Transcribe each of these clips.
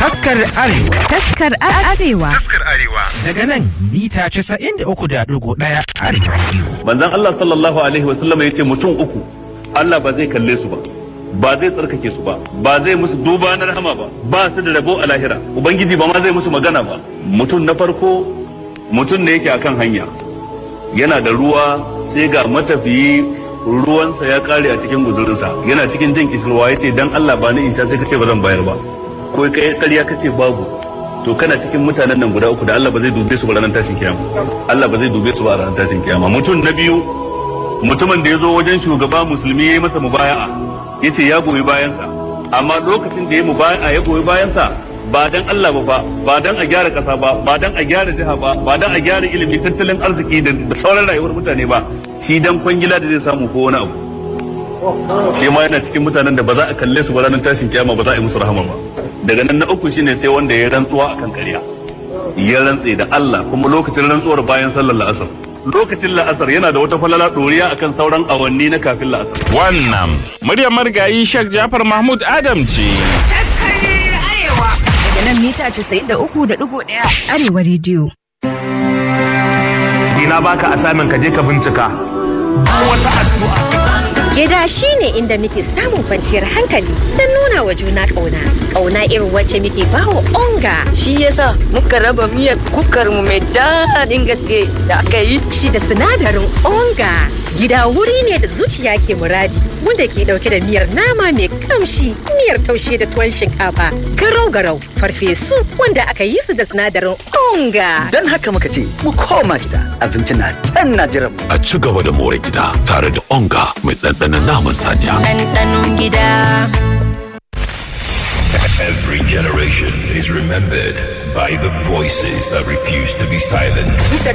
Taskar Arewa Taskar Arewa. Fuskar Arewa. daga nan mita 93.1 Arewa Radio. manzon Allah sallallahu alaihi wasallam ya ce mutum uku Allah ba zai kalle su ba ba zai tsarkake su ba ba zai musu duba na rahama ba ba su da rabo a lahira ubangiji ba ma zai musu magana ba mutum na farko mutum ne yake akan hanya yana da ruwa sai ga matafiyi ruwansa ya kare a cikin guzurinsa yana cikin jin kishirwa ya ce dan Allah ba ni in sha sai kace ba zan bayar ba ko kai ƙarya kace babu to kana cikin mutanen nan guda uku da Allah ba zai dube su ba ranar tashin kiyama Allah ba zai dube su ba ranar tashin kiyama mutum na biyu mutumin da ya zo wajen shugaba musulmi ya yi masa mubaya'a ya ce ya goyi bayansa amma lokacin da ya mubaya'a ya goyi bayansa ba dan Allah ba fa ba dan a gyara kasa ba ba dan a gyara jiha ba ba dan a gyara ilimi tattalin arziki da da sauran rayuwar mutane ba shi dan kwangila da zai samu ko wani abu shi ma yana cikin mutanen da ba za a kalle su ba ranar tashin kiyama ba za a yi musu rahama ba daga nan na uku shine sai wanda ya rantsuwa akan ƙarya ya rantse da Allah kuma lokacin rantsuwar bayan sallar la'asar lokacin la'asar yana da wata falala ɗoriya akan sauran awanni na kafin la'asar Wannan muryar marigayi Sheikh Jafar Mahmud Adam ce. Daga nan mita 93.1 Arewa Radio. ina baka asamin ka je ka bincika wata addu'a Gida shi ne inda muke samun kwanciyar hankali don nuna wa juna ƙauna. Ƙauna irin wacce muke bawa onga. shi yasa muka raba miyar kukar mu mai daɗin gaske da aka yi Shi da sinadarin onga. Gida wuri ne da zuciya ke muradi wanda ke ɗauke da miyar nama mai kamshi, miyar taushe da tuwon shinkafa, garau-garau, farfesu wanda aka yi su da sinadarin onga. Don haka muka ce mu koma gida abinci na can na jiran mu. a ci gaba da more gida tare da onga mai ɗanɗanon naman saniya. ɗanɗanon gida Every generation is remembered by the voices that refuse to be silent.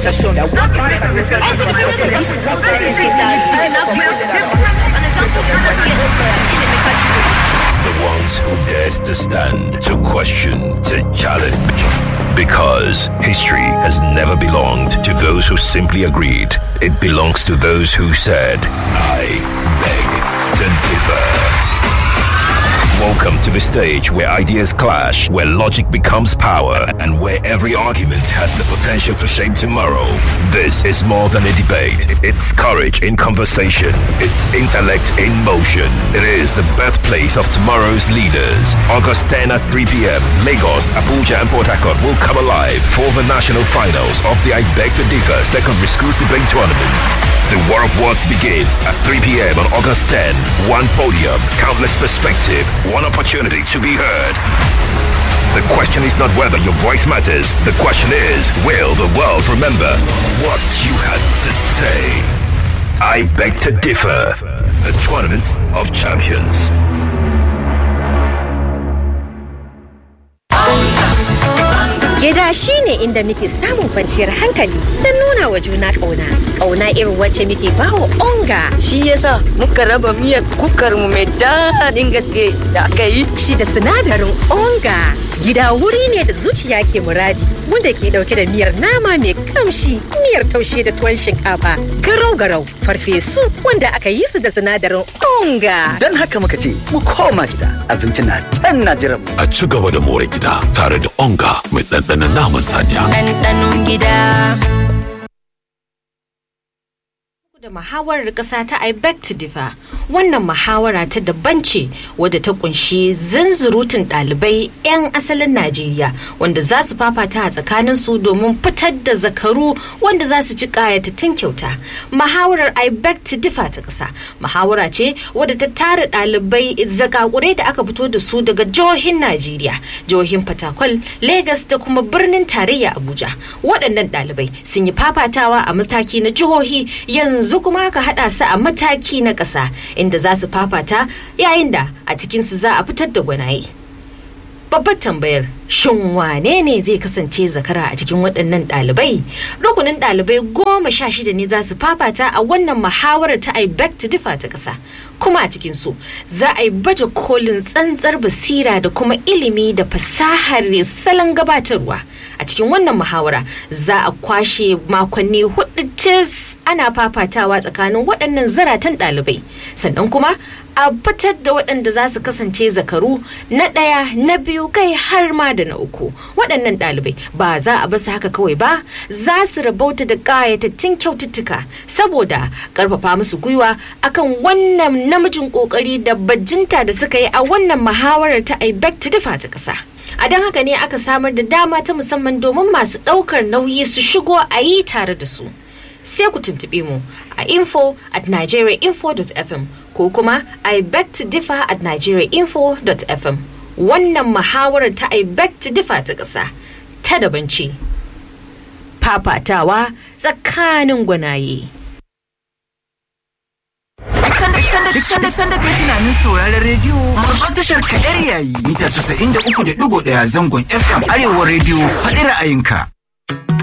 The ones who dared to stand, to question, to challenge. Because history has never belonged to those who simply agreed. It belongs to those who said, I beg to differ. Welcome to the stage where ideas clash, where logic becomes power, and where every argument has the potential to shape tomorrow. This is more than a debate. It's courage in conversation. It's intellect in motion. It is the birthplace of tomorrow's leaders. August 10 at 3 p.m. Lagos, Abuja, and Port Harcourt will come alive for the national finals of the I Beg to Differ Secondary Schools Debate Tournament. The War of Words begins at 3 p.m. on August 10. One podium, countless perspective, one opportunity to be heard. The question is not whether your voice matters. The question is, will the world remember what you had to say? I beg to differ. The Tournament of Champions. Gida shi ne inda muke samun kwanciyar hankali don nuna wa juna ƙauna. Ƙauna irin wacce muke bawa onga. shi yasa muka raba miyar kukar mu mai daɗin gaske da aka yi Shi da sinadarin onga. Gida wuri ne da zuciya ke muradi wanda ke ɗauke da miyar nama mai kamshi, miyar taushe da tuwon shinkafa, garau-garau, farfesu wanda aka yi su da sinadarin onga. Don haka muka ce mu koma gida abinci na can na jiran mu. A ci gaba da more gida tare da onga mai ɗanɗanon naman saniya. ɗanɗanon gida da muhawarar ƙasa ta I beg to differ wannan muhawara ta daban ce wadda ta kunshi zanzurutun ɗalibai 'yan asalin Najeriya wanda za su fafata a tsakanin su domin fitar da zakaru wanda za su ci ƙayatattun kyauta muhawarar I beg to differ ta ƙasa muhawara ce wadda ta tara ɗalibai zakakurai da aka fito da su daga jihohin Najeriya jihohin Fatakwal Legas da kuma birnin tarayya Abuja waɗannan ɗalibai sun yi fafatawa a mataki na jihohi yanzu kuma aka haɗa su a mataki na ƙasa inda za su fafata yayin da a cikinsu za a fitar da gwanaye. Babbar tambayar shin wane ne zai kasance zakara a cikin waɗannan ɗalibai? Rukunin ɗalibai goma sha shida ne za su fafata a wannan muhawarar ta I beg to differ ta ƙasa. Kuma a cikinsu za a yi baje kolin tsantsar basira da kuma ilimi da fasahar salon gabatarwa. A cikin wannan muhawara za a kwashe makonni hudu cis ana fafatawa tsakanin waɗannan zaratan ɗalibai sannan kuma a fitar da waɗanda za su kasance zakaru na ɗaya na biyu kai har ma da na uku waɗannan ɗalibai ba za a basu haka kawai ba za su rabauta da ƙayatattun kyaututtuka saboda ƙarfafa musu gwiwa akan wannan namijin ƙoƙari da bajinta da suka yi a wannan muhawarar ta IBEC ta dafa ta ƙasa. a don haka ne aka samar da dama ta musamman domin masu ɗaukar nauyi su shigo a yi tare da su sai ku tuntuɓe mu a info at nigeriainfo.fm ko kuma i beg to differ at nigeriainfo.fm wannan muhawarar ta i beg to differ ta ƙasa ta daban ce fafatawa tsakanin gwanaye Duk sanda sanda kai tunanin sauraron rediyo babbar tashar kadar yayi mita 93.1 zangon FM Arewa rediyo faɗi ra'ayinka.